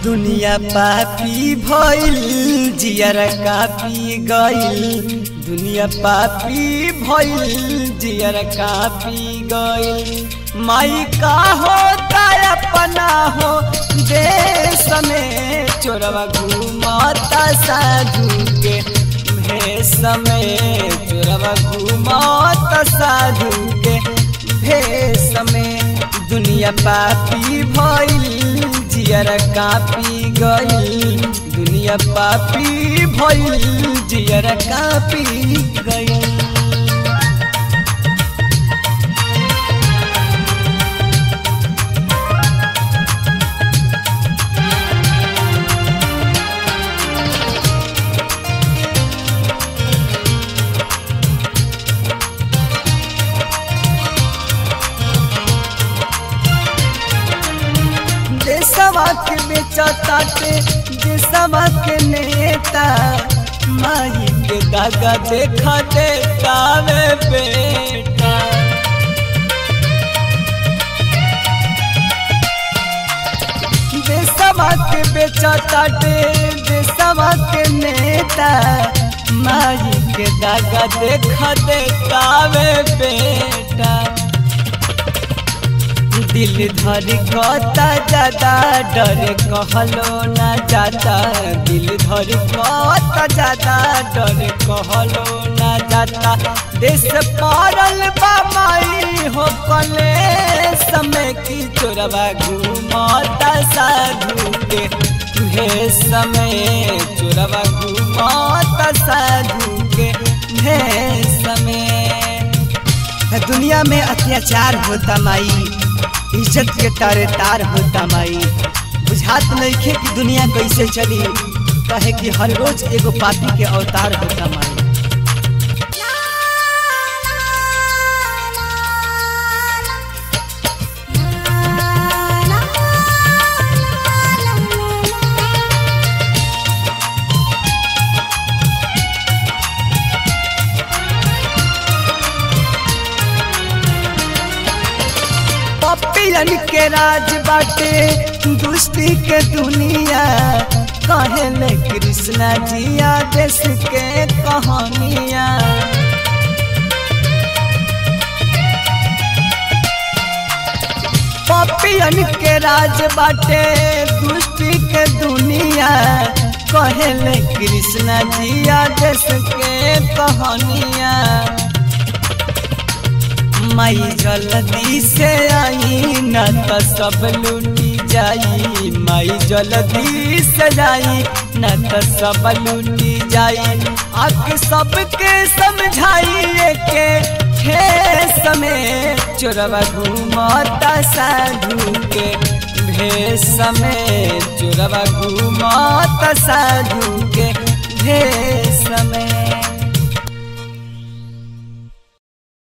दुनिया पापी भइल जियर कापी गइल दुनिया पापी भइल जियर कापी गइल माई का होता अपना हो देश में चोरवा घूमता साधु के भेष में चोरवा घूमता साधु के भेष में दुनिया पापी भइल जियर कापी गइल दुनिया पापी भइल जियर कापी गइल देशवा के बेचताटे देशवा के नेता माई के दागा देखा देता वे बेटा देशवा के बेचताटे देशवा के नेता माई के दागा देखा देता वे बेटा दिल धर कता ज्यादा डर कहलो ना जाता दिल धर कता ज्यादा डर कहलो ना जाता देश पारल बामाई हो कले समय की चोरवा घूमता साधु के तुहे समय चोरवा घूमता साधु के हे समय दुनिया में अत्याचार होता माई इज्जत के तारे तार होता माई बुझात नइखे कि दुनिया कैसे चली कहे कि हर रोज एगो पापी के अवतार होता माई पपियन के राज बाटे दुष्टी के दुनिया कहले कृष्णा जिया देश के कहानिया पपियन के राज बाटे दुष्टी के दुनिया कहले कृष्णा जिया देश के कहानिया माई जल्दी से आई न तो सब लूटी जाई माई जल्दी से जाई न तो सब लूटी जाई आके सबके समझाइए के खेस में चोरवा घूमता साधु के भेष में चोरवा घूमता साधु के भेष में